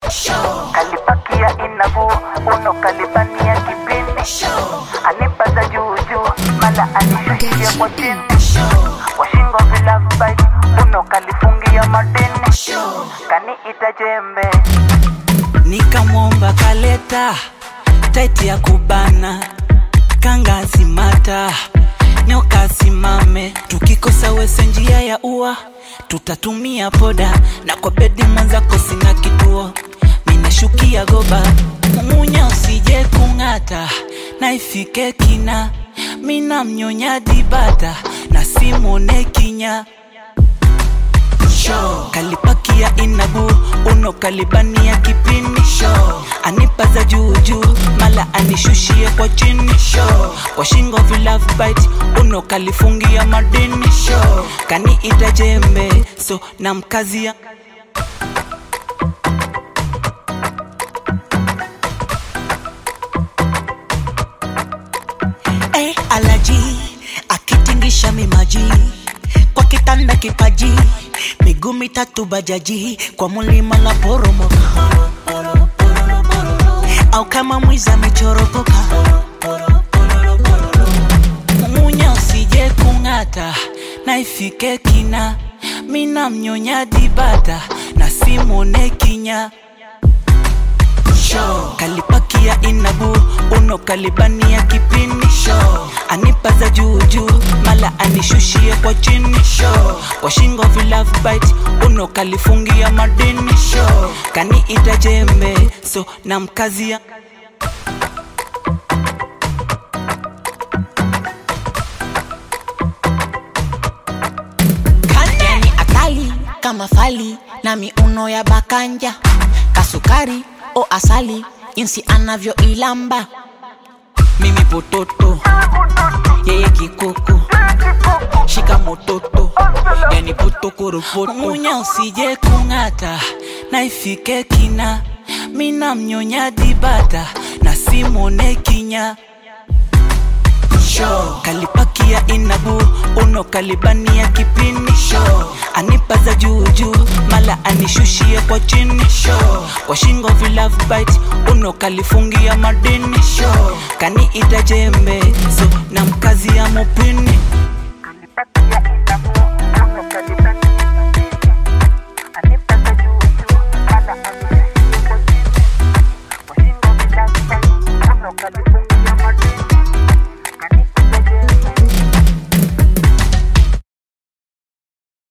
kalipakia inavu uno kalibania kipindi anipaza juujuu mala anishushia kwa chini washingo vilabai uno kalifungia madini kaniita jembe nikamwomba kaleta taiti ya kubana kangasimata nyoka simame tukikosa wese njia ya ua tutatumia poda na kwa bedi mwenzako sina kituo minashukia goba mumunya usije kung'ata na ifike kina mina mnyonya dibata na simone kinya Show. kalipakia inabu uno kalibania kipini Show. anipaza juujuu mala anishushie kwa chini Show. kwa shingo vilove bite uno kalifungia madini Show. kaniita jembe so na mkazia Eh, alaji akitingisha mimaji kwa kitanda kipaji miguu mitatu bajaji kwa mulima la poromoka au kama mwiza amechoropoka mumunya usije kung'ata na ifike kina mina mnyonya dibata na simone kinya Show. kalipakia inabu uno kalibania kipini Show. anipaza juujuu mala anishushie kwa chini Show. kwa shingo vilove bite uno kalifungia madini Show. kaniita jembe so na mkazia yani akali kama fali na miuno ya bakanja kasukari o asali jinsi anavyoilamba mimi pototo yeye kikoko shika mototo yani potokoropoto munya usije kung'ata na ifike kina mina mnyonya dibata na simone kinya Show. kalipakia inabu uno kalibania kipini Show. anipaza juujuu mala anishushie kwa chini Show. kwa shingo vilove bite uno kalifungia madini Show. kaniita jembe so na mkazi ya mupini